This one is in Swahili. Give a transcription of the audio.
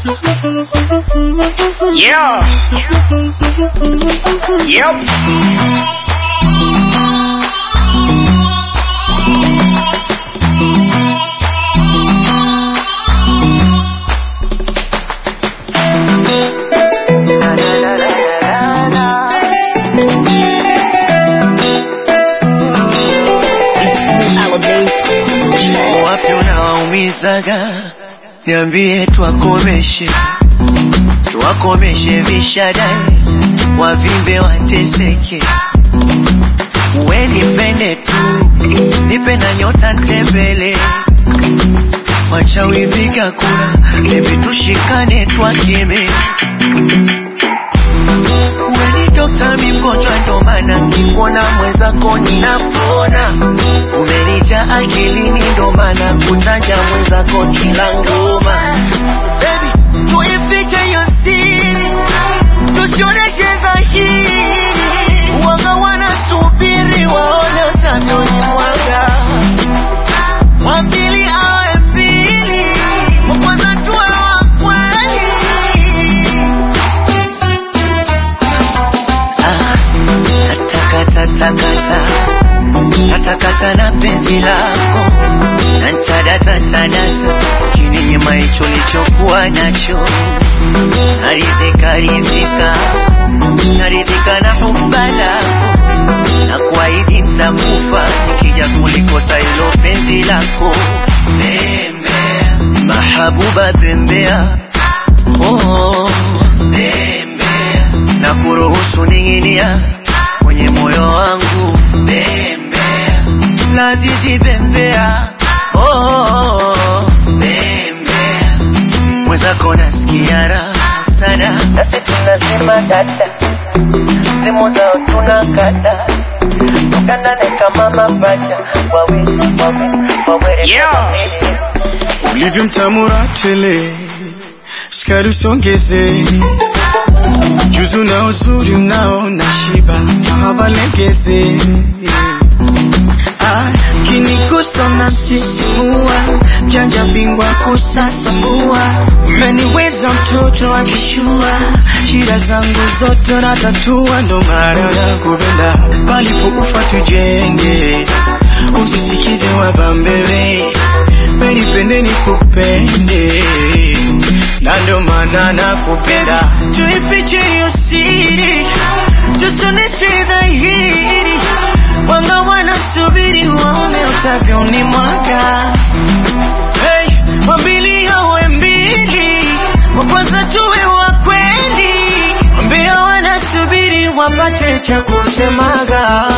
Yeah. Yep. Wapi unawaumizaga? Niambie twakomeshe, twakomeshe vishadai, wavimbe wateseke. Uwe nipende tu, nipe na nyota ntembele, wachawi piga kura, bebi tushikane twakeme. Uwe ni dokta, mi mgonjwa, ndo maana nkikuona mwenzako ninapona. Umenija akilini, ndo maana kutanja mwenzako kila ngoma. Baby, tuifiche hiyo siri, tusioneshe dhahiri. Wanga wanasubiri waone utavyoni mwaga, wa pili awe mbili, wa kwanza tuwe wa kweli. Ah, natakata takata natakata na penzi lako nantadata ntadata ukininyima hicho lichokuwa nacho naridhika ridhika naridhika na humba lako na kuahidi ntakufa nikija kulikosa hilo penzi lako bembea mahabuba bembea oh, bembea na kuruhusu ning'inia kwenye moyo wangu bembea lazizi bembea oh, bembea mwenzako nasikia raha sana nasi tunasema dada simu zao tunakata tukandane kama mapacha wawe wawe wawere Yeah. kama mili. ulivyo mtamura tele, sukari usongeze, juzu na uzuri unao na shiba, mahaba legeze Ah, kinigusa na sisimua, mjanja bingwa kusasamua, umeniweza mtoto akishua, shida zangu zote natatua, ndo maana nakupenda, palipokufa tujenge, usisikize wabambele, penipende nikupende, na ndo maana nakupenda, tuifiche hiyo siri, tusoneshe dhahiri, wanga wanasubiri waone utavyoni mwaga hey, wambili awe mbili, wa kwanza tuwe wa kweli, ambia wanasubiri wapate cha kusemaga